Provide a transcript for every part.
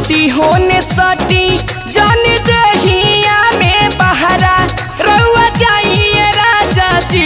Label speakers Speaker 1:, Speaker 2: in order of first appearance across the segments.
Speaker 1: हटी होने सटी जन दहिया में बहरा रउआ जाइए राजा जी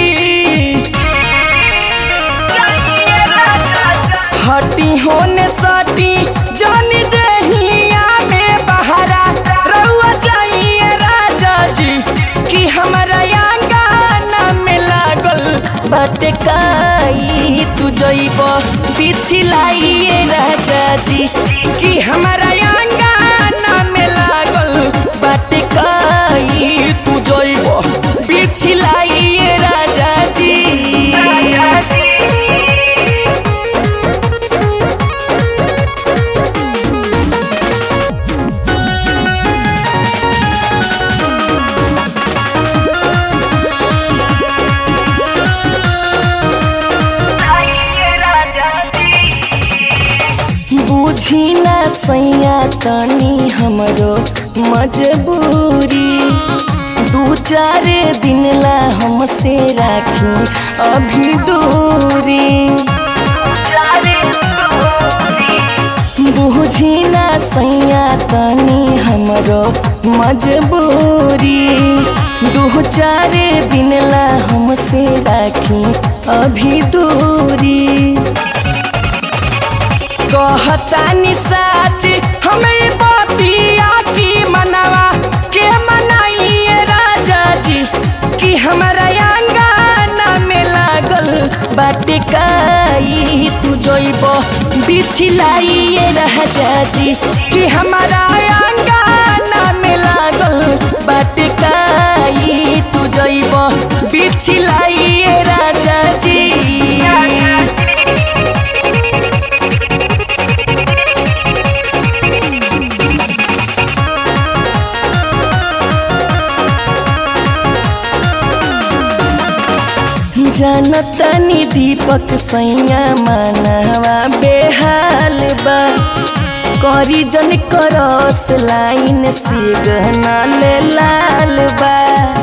Speaker 1: हटी होने सटी जन दहिया में बहरा रउआ जाइए राजा जी कि हमरा आंगना में लागल बाटे काई तू जइब बिछिलाइए राजा जी कि हमरा आंगना में लागल बाटे काई तू जइब बिछिलाइए राजा जी बुझी ना सैया तनी हमरो मजबूरी दू चार दिन ला हमसे राखी अभी दूरी बुझी ना सैया तनी हमरो मजबूरी दू चार दिन ला हमसे राखी अभी दूरी कहतानी साच हमें बतिया की मनवा के मनाइए राजा जी कि हमरा आंगना में लागल बाटे काई तू जइब बिछिलाइए राजा जी कि हमरा आंगना में लागल बाटे काई तू जइब बिछिलाइए राजा जी जनतनी दीपक सैया मनवा बेहाल बा करी जन करस लाइन से गहना ले लाल बा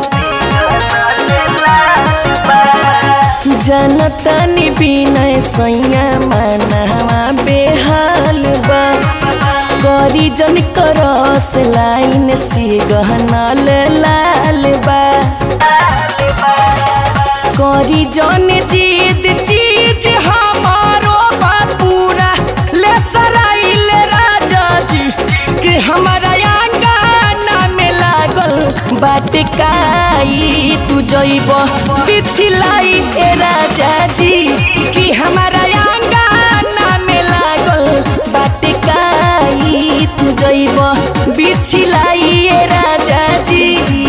Speaker 1: जनतनी बिनय सैया मनवा बेहाल बा करी जन करस लाइन से गहना ले लाल बा करी जन जीत चीज हमारो बापूरा ले सराइल राजा जी कि हमारा आंगना में लागल बाटे काई तू जइब बिछिलाई ए राजा जी कि हमारा आंगना में लागल बाटे काई तू जइब बिछिलाई ए राजा जी